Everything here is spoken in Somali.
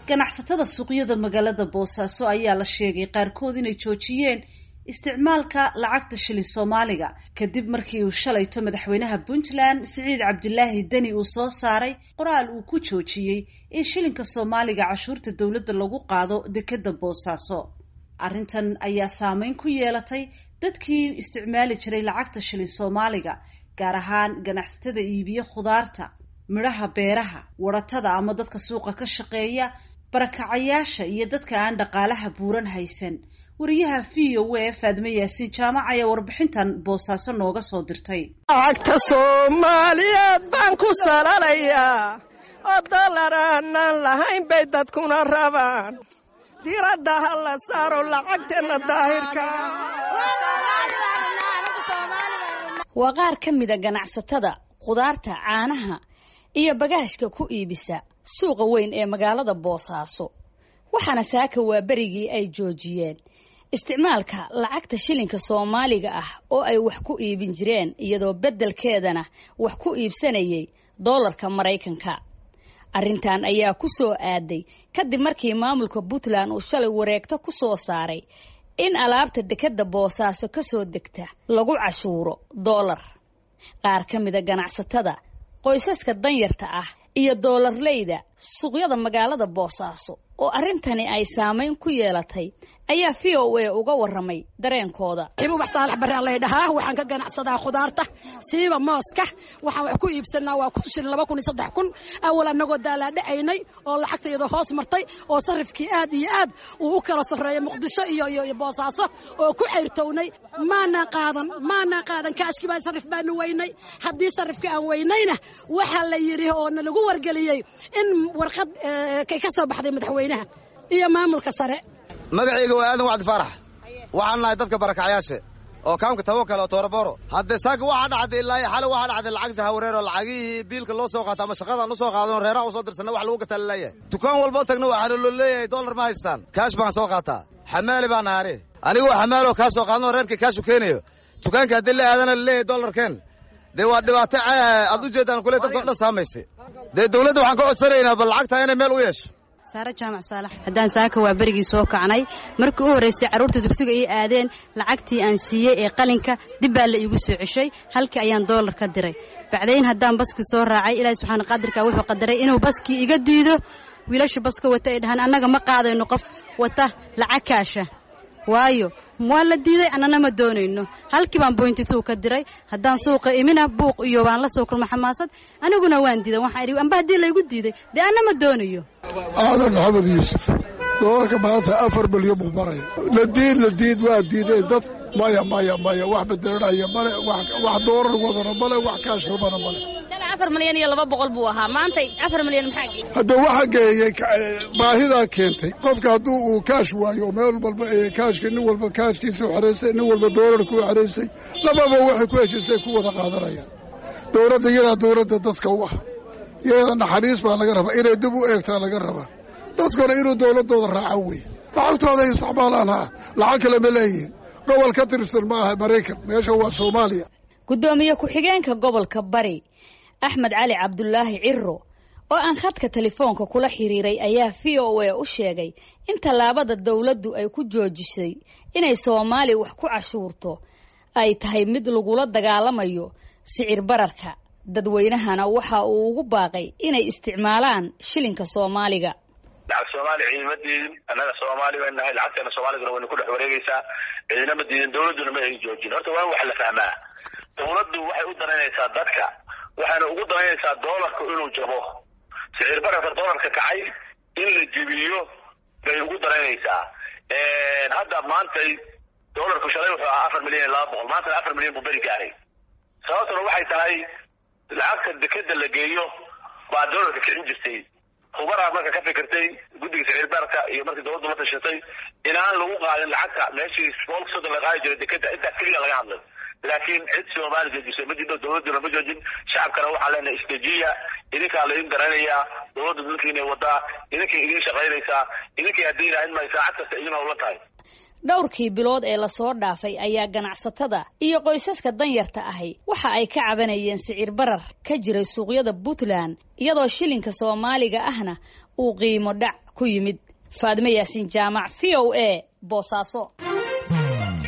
ganacsatada suuqyada magaalada boosaaso ayaa la sheegay qaarkood inay joojiyeen isticmaalka lacagta shilin soomaaliga kadib markii uu shalayto madaxweynaha puntland siciid cabdilaahi deni uu soo saaray qoraal uu ku joojiyey in shilinka soomaaliga cashuurta dowladda lagu qaado dekeda boosaaso arrintan ayaa saameyn ku yeelatay dadkii isticmaali jiray lacagta shilin soomaaliga gaar ahaan ganacsatada iibiye khudaarta midhaha beeraha waratada ama dadka suuqa ka shaqeeya barakacayaasha iyo dadka aan dhaqaalaha buuran haysan wariyaha v o a faadme yaasiin jaamac ayaa warbixintan boosaaso nooga soo dirtay lacagta soomaaliyeed baan ku salalayaa oo dollar aanaan lahayn bay dadkuna rabaan diradda ha la saaro lacagteenna daahirka waa qaar ka mida ganacsatada khudaarta caanaha iyo bagaashka ku iibisa suuqa weyn ee magaalada boosaaso waxaana saaka waa berigii ay joojiyeen isticmaalka lacagta shilinka soomaaliga ah oo ay wax ku iibin jireen iyadoo beddelkeedana wax ku iibsanayay doolarka maraykanka arrintan ayaa ku soo aaday kadib markii maamulka puntland uu shalay wareegto ku soo saaray in alaabta dekadda boosaaso ka soo degta lagu cashuuro doolar qaar ka mida ganacsatada qoysaska danyarta ah iyo doolarleyda suuqyada magaalada boosaaso oo arrintani ay saamayn ku yeelatay ayaa v o a uga warramay dareenkooda ibubax saalax baraan laydhahaa waxaan ka ganacsadaa khudaarta siiba mooska waxaan wax ku iibsanaa waa kun shilin laba kun iyo saddex kun awal annagoo daalaadhacaynay oo lacagta iyadoo hoos martay oo sarifkii aad iyo aad uu u kala sarreeyay muqdisho iyo iyo boosaaso oo ku cayrtownay maanaa qaadan maanaa qaadan kaashkii baa sarif baanu weynay haddii sarifka aan weynayna waxaa la yidhi oo na lagu wargeliyey in warqad kay ka soo baxday madaxweynaha iyo maamulka sare magacayga waa aadan wacdi faarax waxaan nahay dadka barakacyaasha oo kaamka tawakal oo tooraboro haddee saaka waxaa dhacday ilaa xale waxaa dhacday lacag jahawareer oo lacagihii biilka loo soo qaata ama shaqadaan u soo qaadano reeraha u soo dirsanna wax lagu gataa laleeyahay dukaan walba tagna waxaa loo leeyahay dollar ma haystaan kaash baan soo qaataa xamaali baan nahaare anigoo xamaaloo kaa soo qaadano reerka kaashu keenayo dukaanka haddii la aadana laleeyahay dollarkeen dee waa dhibaato aad u jeedaan kule dadka o dhan saamaysay dee dawladda waxaan ka codsanaynaa bal lacagtaa inay meel u yeesho saare jaamac saalax haddaan saaka waa berigii soo kacnay markii u horraysay carruurta dugsiga ii aadeen lacagtii aan siiyey ee qalinka dib baa la iigu soo ceshay halkii ayaan doolar ka diray bacdayn haddaan baskii soo raacay ilaahi subxaana qaadirka wuxuu qadaray inuu baskii iga diido wiilasha baska wata ay dhahaan annaga ma qaadayno qof wata lacag kaasha waayo waa la diiday annana ma doonayno halkii baan boyntituu ka diray haddaan suuqa imina buuq iyo waan la soo kulma xamaasad aniguna waan diidan waxaan idhi amba haddii laygu diiday dee anna ma doonayo aadan maxamed yuusuf doolarka maanta afar milyan buu maraya la diid la diid waa diideen dad maya maya maya wax bedelanaya male wax doolar wadana male wax kaash rabana male afar milyan iyo laba boqol buu ahaa maanta afar milyan maxaa geeyey hadda waxa geeyey baahidaa keentay qofka hadduu uu kaash waayo meel walba kaashka nin walba kaashkiisa u xeraysay nin walba doolarka u xeraysay lababa waxay ku heshiisay ku wada qaadanayaan dowladda iyadaa dowladda dadka u ah iyada naxariis baa laga rabaa inay dib u eegtaa laga rabaa dadkuna inuu dowladdooda raaco wey lacagtooda ay isticmaalaan ha lacag kale ma leeyihin gobol ka tirsan ma aha maraykan meesha waa soomaaliya guddoomiye ku-xigeenka gobolka bari axmed cali cabdulaahi ciro oo aan khadka telefoonka kula xiriiray ayaa v o a u sheegay in tallaabada dowladdu ay ku joojisay inay soomaali wax ku cashuurto ay tahay mid lagula dagaalamayo sicir bararka dadweynahana waxa uu ugu baaqay inay isticmaalaan shilinka soomaaliga lacag soomaali ciidama diidin annaga soomaali bay nahay lacagteena soomaaliguna wayna ku dhex wareegaysaa ciidama diidin dowladduna ma ay joojin horta waa in wax la fahmaa dowladdu waxay u danaynaysaa dadka waxayna ugu danaynaysaa doolarku inuu jabo sicir bararka doolarka kacay in la jebiyo bay ugu danaynaysaa hadda maantay doolarku shalay wuxuu ahaa afar milyan iyo laba boqol maantana afar milyan buu beri gaaray sababtuna waxay tahay lacagta dekeda la geeyo baa doolarka kicin jirtay hubaraa marka ka fikirtay guddiga sicir bararka iyo markii dowladdu la tashatay inaan lagu qaadin lacagta meeshii boolka soddon la qaadi jiray dekeda intaas keliya laga hadlay laakiin cid soomaali joojisay ma jirto dowladduna ma joojin shacabkana waxaa leenahay istajiya idinkaa laydin garanayaa dowladda dalkiinay wadaa idinkay idiin shaqaynaysaa idinkay haddii ilaahin may saacad kasta idin howla tahay dhowrkii bilood ee lasoo dhaafay ayaa ganacsatada iyo qoysaska danyarta ahi waxa ay ka cabanayeen sicir barar ka jiray suuqyada puntland iyadoo shilinka soomaaliga ahna uu qiimo dhac ku yimid faadime yaasiin jaamac v o a boosaaso